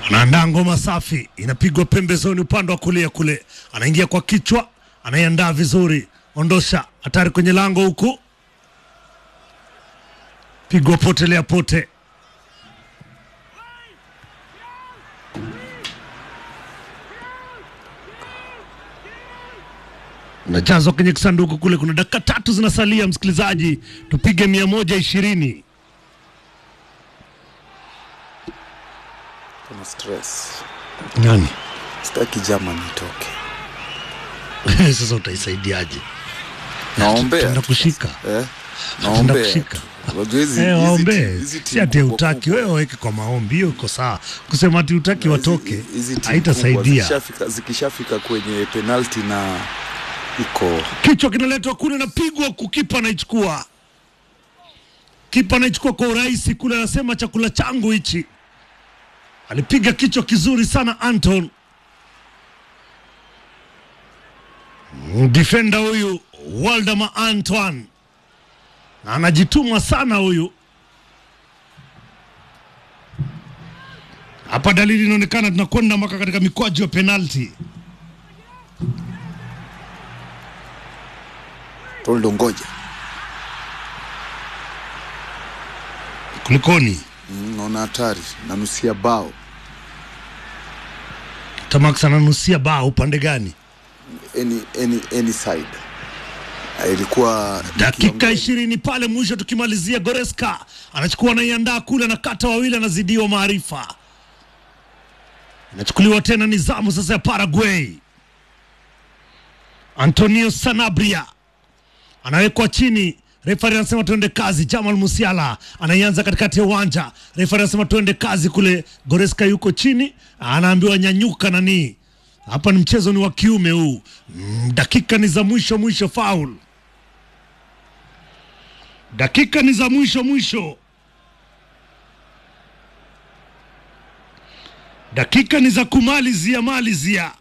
anaandaa ngoma safi, inapigwa pembezoni upande wa kulia kule, anaingia kwa kichwa, anaiandaa vizuri, ondosha, hatari kwenye lango huku, pigwa potelea pote, najazwa kwenye kisanduku kule. Kuna dakika tatu zinasalia, msikilizaji, tupige mia moja ishirini. Kuna stress. Nani Sitaki Germany itoke. sasa utaisaidiaje? Naombea. Tutaenda tu kushika. sasa. Eh? Tutaenda Naombea. kushika. tu. Unajua hizi Eh, hizi waombee, ti- hizi si timu ati kubwa utaki kubwa. wewe, weke kwa maombi, hiyo iko sawa. Kusema ati utaki Hizi- watoke hizi timu kubwa haitasaidia. zikishafika- Zikishafika kwenye penalti na iko Kichwa kinaletwa kule, napigwa kukipa, anaichukua kipa, anaichukua kwa urahisi kule, anasema chakula changu hichi. Alipiga kichwa kizuri sana Anton, Mm, defender huyu Waldemar Antoine, na anajituma sana huyu. Hapa dalili inaonekana tunakwenda mpaka katika mikwaju ya penalti. Toldo ngoja. Kulikoni? Mm, Naona hatari. Nanusia bao. Tamax ananusia bao upande gani? Any, any, any side. Ah, Ilikuwa dakika nikiongea- ishirini pale mwisho, tukimalizia Goreska anachukua anaiandaa kule, anakata wawili, anazidiwa maarifa, inachukuliwa tena nizamu sasa ya Paraguay. Antonio Sanabria anawekwa chini, refari anasema tuende kazi. Jamal Musiala anaianza katikati ya uwanja, refari anasema tuende kazi kule. Goreska yuko chini, anaambiwa nyanyuka nani. Hapa ni mchezo ni wa kiume huu. Mm, dakika ni za mwisho mwisho, faul dakika ni za mwisho mwisho, dakika ni za kumalizia malizia.